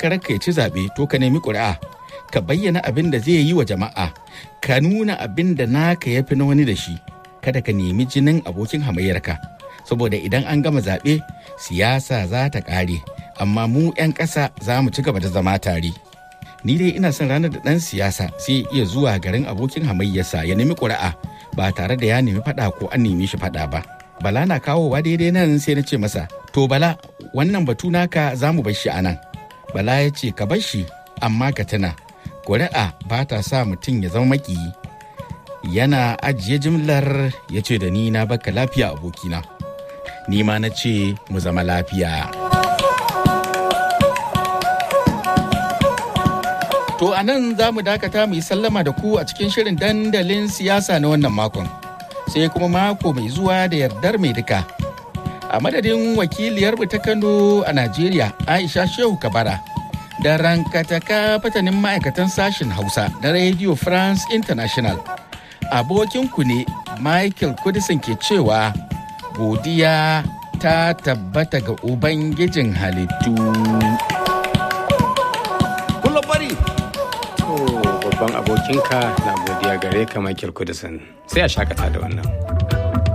takarar ka ya ci zaɓe to ka nemi ƙuri'a ka bayyana abin da zai yi wa jama'a ka nuna abin da naka ya fi na wani da shi kada ka nemi jinin abokin hamayyarka saboda idan an gama zaɓe siyasa za ta ƙare amma mu 'yan ƙasa za mu ci gaba da zama tare ni dai ina son ranar da ɗan siyasa sai iya zuwa garin abokin hamayyarsa ya nemi ƙuri'a ba tare da ya nemi faɗa ko an nemi shi faɗa ba bala na kawowa daidai nan sai na ce masa to bala wannan batu naka za mu bar shi a nan bala ya ce ka bar shi amma ka tuna ƙuri'a ba ta sa mutum ya zama makiyi yana ajiye jimlar ya ce da ni na baka lafiya abokina ni ma na ce mu zama lafiya to a nan za mu dakata mu yi sallama da ku a cikin shirin dandalin siyasa na wannan makon sai kuma mako mai zuwa da yardar mai duka a madadin wakiliyarmu ta kano a najeriya aisha shehu kabara da rankataka fatanin ma'aikatan sashen hausa na radio france international abokinku ne michael kudisin ke cewa godiya ta tabbata ga ubangijin halittu kullum bari to babban abokinka na godiya gare ka michael kudisin sai a shakata da wannan